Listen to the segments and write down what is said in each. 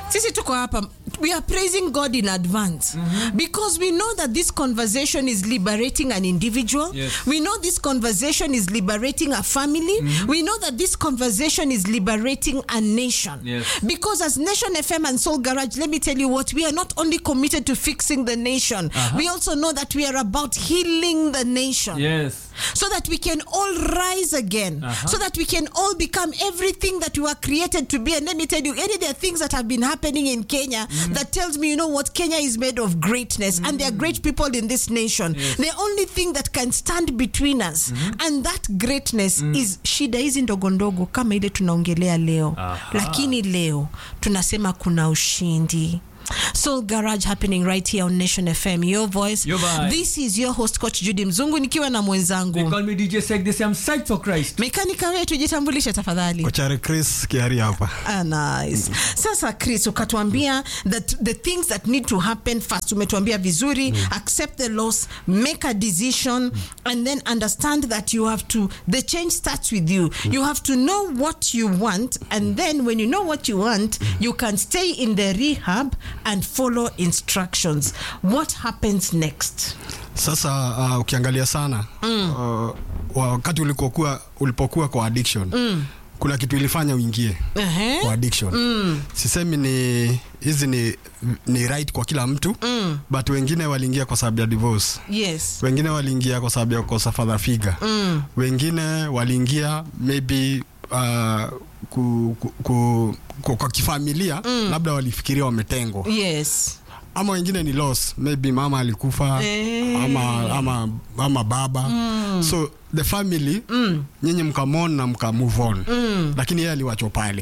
sisi tuko hapa we are praising god in advance because we know that this conversation is liberating an individual Yes. we know this conversation is liberating a family we know that this conversation is liberating a nation Yes. because as nation fm and soul garage let me tell you what we are not only committed to fixing the nation we also know that we are about healing the nation Yes. so that we can all rise again, Uh-huh. so that we can all become everything that we were created to be. And let me tell you, any there are things that have been happening in Kenya that tells me, you know what, Kenya is made of greatness, and there are great people in this nation. Yes. The only thing that can stand between us and that greatness is shida hizi ndogo ndogo kama ile tunaongelea leo, Aha. lakini leo tunasema kuna ushindi. Soul Garage happening right here on Nation FM, your voice. Your vibe. This is your host coach Judy Mzungu nikiwa na They mwenzangu call me DJ Sek. They say I'm psyched for Christ. mekanika wetu, jitambulishe tafadhali. kochare chris kiari hapa Ah, nice. Sasa Chris, ukatuambia that the things that need to happen first, umetuambia vizuri, accept the loss, make a decision, and then understand that you have to, the change starts with you. You have to know what you want, and then when you know what you want, you can stay in the rehab and follow instructions. What happens next? sasa uh, ukiangalia sana uh, wakati ulikokuwa ulipokuwa kwa addiction kuna kitu ilifanya uingie Uh-huh. kwa addiction sisemi ni hizi ni, ni right kwa kila mtu but wengine waliingia kwa sababu ya divorce Yes. wengine waliingia kwa sababu ya kukosa father figure Mm. wengine waliingia maybe uh, ku, ku, ku, ku, kwa kifamilia labda walifikiria wametengwa Yes. ama wengine ni loss maybe mama alikufa Eh. ama, ama, ama baba so the family nyinyi mkamon na mka move on lakini yeye aliwachwa pale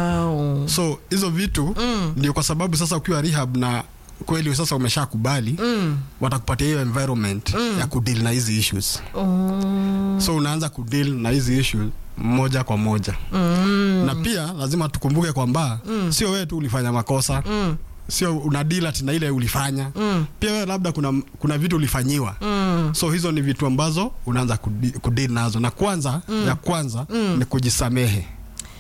Wow. so hizo vitu ndio kwa sababu sasa ukiwa rehab na kweli sasa umeshakubali watakupatia hiyo environment ya kudeal na hizi issues Oh. so unaanza kudeal na hizi issues moja kwa moja na pia lazima tukumbuke kwamba sio wewe tu ulifanya makosa sio unadila tina ile ulifanya pia wewe labda kuna, kuna vitu ulifanyiwa so hizo ni vitu ambazo unaanza kudi- kudili nazo na kwanza ya kwanza ni kujisamehe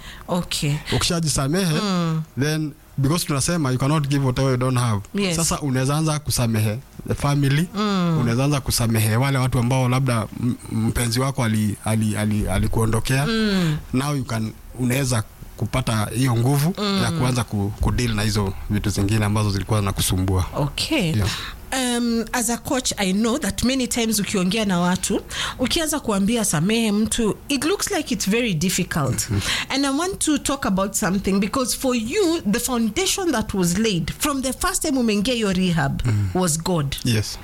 Okay. ukishajisamehe then because tunasema you cannot give whatever you don't have Yes. sasa unaweza anza kusamehe the family unaweza anza kusamehe wale watu ambao labda m- mpenzi wako alikuondokea ali, ali, alikuondokea. now you can unaweza kupata hiyo nguvu ya kuanza ku, kudeal na hizo vitu zingine ambazo zilikuwa zinakusumbua Okay. Yeah. Um, as a coach I know that many times ukiongea na watu ukianza kuambia samehe mtu it looks like it's very difficult and I want to talk about something because for you the foundation that was laid from the first time umeingia your rehab was God yes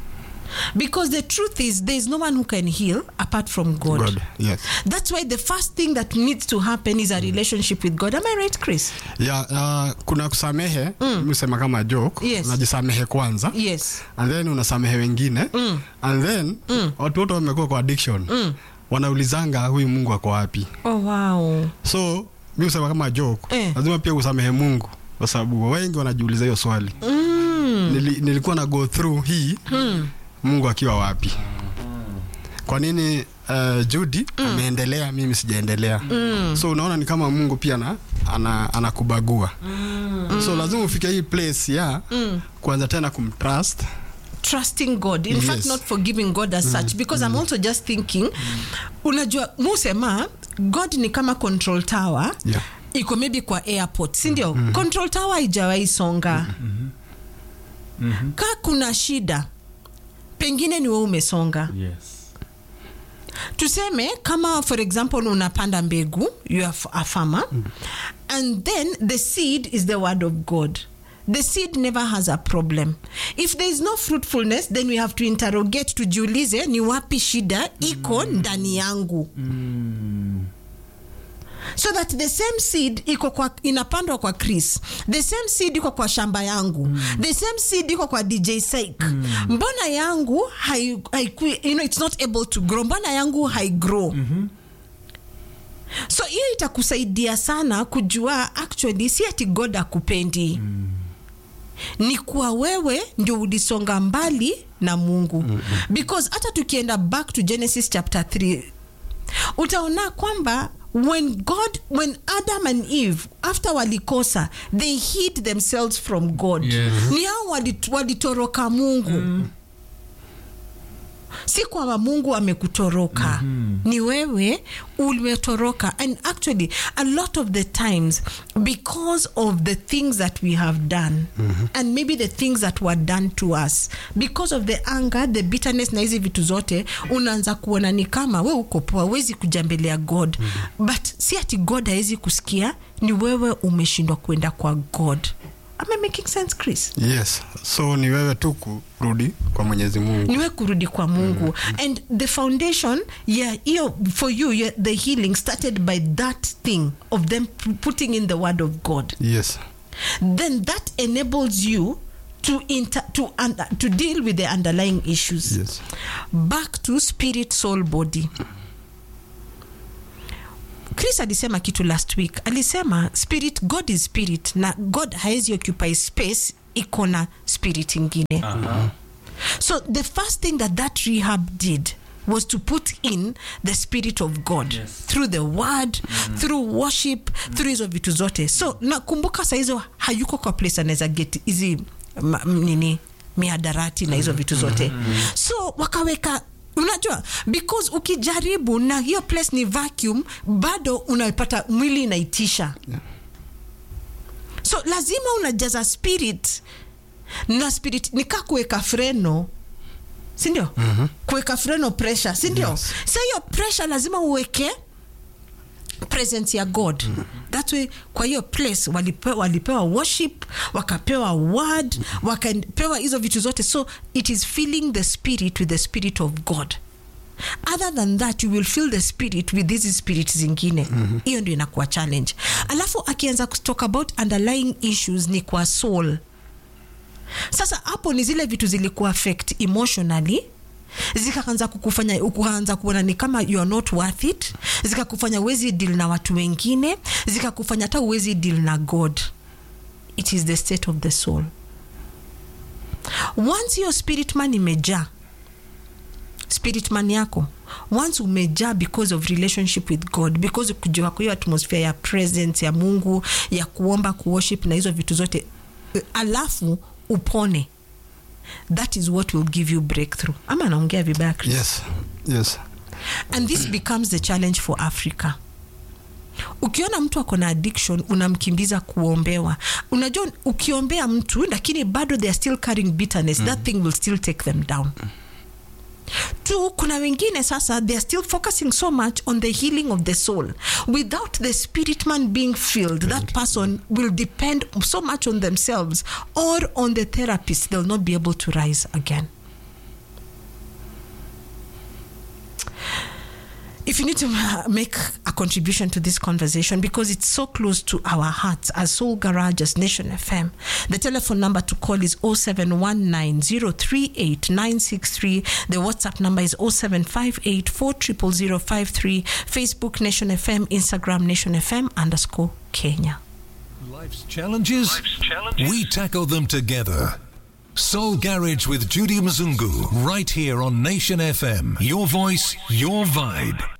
because the truth is there is no one who can heal apart from God. God yes That's why the first thing that needs to happen is a relationship with God. Am I right, Chris? ya uh, kuna kusamehe mm. usema kama joke Yes. unajisamehe kwanza Yes. and then unasamehe wengine mm. and then mm. watu wote wamekuwa kwa addiction mm. wanaulizanga huyu mungu ako wapi Oh wow. so mi usema kama joke Eh. lazima pia usamehe mungu kwa sababu wengi wanajiuliza hiyo swali Mm. Nili, nilikuwa na go through hii mm. mungu akiwa wapi kwa nini uh, Judy ameendelea mimi sijaendelea mm. so unaona ni kama mungu pia na, ana, anakubagua mm. so lazima ufike hii place ya mm. kuanza tena kumtrust trusting God. In Yes. fact, not forgiving God as such, because I'm also just thinking, unajua musema God ni kama control tower Yeah. iko maybe kwa airport, si ndio? Control tower haijawahi songa. Ka kuna shida, pengine ni wewe umesonga. Yes. tuseme kama for example unapanda mbegu you are a farmer and then the seed is the word of god the seed never has a problem if there is no fruitfulness then we have to interrogate tujiulize ni wapi shida iko ndani yangu so that the same seed iko kwa inapandwa kwa chris the same seed iko kwa shamba yangu the same seed iko kwa dj Saik. mbona yangu hai, haiku, you know, it's not able to grow mbona yangu haigrow so hiyo itakusaidia sana kujua actually si ati god akupendi ni kuwa wewe ndio ulisonga mbali na mungu because hata tukienda back to genesis chapter 3 utaona kwamba when god when adam and eve after walikosa they hid themselves from god Yes. ni hao walit- walitoroka mungu si kwamba mungu amekutoroka mm-hmm. ni wewe umetoroka and actually a lot of the times because of the things that we have done mm-hmm. and maybe the things that were done to us because of the anger the bitterness na hizi vitu zote unaanza kuona ni kama we uko poa wezi kuja mbele ya god mm-hmm. but si ati god hawezi kusikia ni wewe umeshindwa kwenda kwa god am I making sense chris yes so ni wewe tu kurudi kwa mwenyezi mungu niwe kurudi kwa mungu mm. and the foundation yeah hiyo for you yeah, the healing started by that thing of them p- putting in the word of god yes then that enables you to inter, to un, to deal with the underlying issues yes back to spirit soul body chris alisema kitu last week alisema spirit god is spirit na god haezi occupy space iko na spirit ingine so the first thing that that rehab did was to put in the spirit of god Yes. through the word through worship through hizo vitu zote so nakumbuka saa hizo hayuko kwa place anaweza get hizi ma- m- nini miadarati na hizo vitu zote so wakaweka unajua because ukijaribu na hiyo place ni vacuum bado unapata mwili inaitisha so lazima unajaza spirit na spirit nika kuweka freno sindio mm-hmm. kuweka freno pressure sindio yes. sa hiyo pressure lazima uweke presence ya god mm-hmm. that way kwa hiyo place walipewa, walipewa worship wakapewa word wakapewa hizo vitu zote so it is filling the spirit with the spirit of god other than that you will feel the spirit with hizi spirit zingine hiyo mm-hmm. ndio inakuwa challenge alafu akianza kutalk about underlying issues ni kwa soul sasa hapo ni zile vitu zilikuwa affect emotionally zikaanza kukufanya ukaanza kuona ni kama you are not worth it zikakufanya uwezi deal na watu wengine zikakufanya hata uwezi deal na god it is the state of the soul once your spirit man imejaa spirit man yako once umejaa because of relationship with god because kujua kwa hiyo atmosphere ya presence ya mungu ya kuomba kuworship na hizo vitu zote eh, alafu upone that is what will give you breakthrough ama anaongea vibaya Chris? yes yes and this becomes the challenge for africa ukiona mtu ako na addiction unamkimbiza kuombewa unajua ukiombea mtu lakini bado they are still carrying bitterness mm. that thing will still take them down tu kuna wengine sasa they are still focusing so much on the healing of the soul without the spirit man being filled that person will depend so much on themselves or on the therapist they'll not be able to rise again if you need to uh, make a contribution to this conversation because it's so close to our hearts as Soul Garage, as Nation FM, the telephone number to call is 0719038963. The WhatsApp number is 0758400053. Facebook Nation FM, Instagram Nation FM underscore Kenya. Life's challenges? We tackle them together. Soul Garage with Judy Mzungu, right here on Nation FM. Your voice, your vibe.